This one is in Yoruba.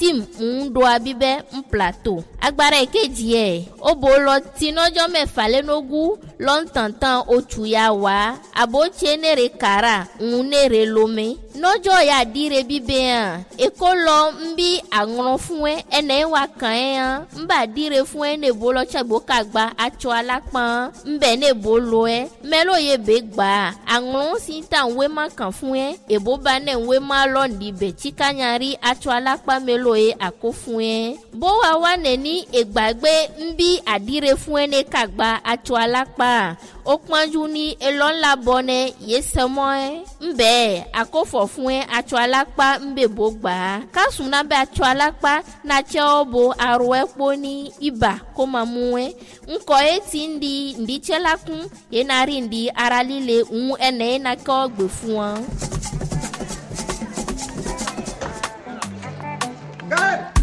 steam ń do abíbẹ́ ń plateau agbára ìkejì ẹ̀ ó bò lọ tinọ́jọ́ mẹ́fà lẹ́nogún lọ́ntàntàn oṣù ya wá àbótse nèrè kàrà ń nèrè lómi nọ́jọ́ ya dire bíbẹ́ hàn èkó lọ ń bí àrùn fún ẹ ẹnẹ́ wà kàn ẹ́ hàn ń bà dire fún ẹ nèbó lọ́tsẹ̀gbó kàgbà atsọ alápọ̀n ń bẹ̀ nèbó lo ẹ mẹ́lò yẹ bẹ́ gbà àrùn sí ta ń wé má kàn fún ẹ èbó bá nẹ̀ ń wé má lọ́ọ̀dì bẹ̀ tíkanyari atsọ alápá mẹ́lò yẹ àkó fún ẹ bó wa wà nẹ̀ ní ìgbàgbé ń bí àdire fún ẹ ní kàgbà atsọ alápá ó pọ́njú ní elọ́ńlá bọ́nẹ yé sẹ́mọ́ ẹ ń bẹ́ẹ̀ àkófọ̀ fún ẹ atsọ alápá ń bẹ̀ bó gbà á kásùn náà bẹ atsọ alápá náà tsẹ́ ọ bo arọ ẹ kpó ní ibà kó máa mú ẹ ńkọ ẹ ti ń di ǹdí tsẹ́ la kún yẹn náà rí ǹdí ara líle ń ẹnẹ́ yẹn náà kẹ́ ọ gbè fún ọ.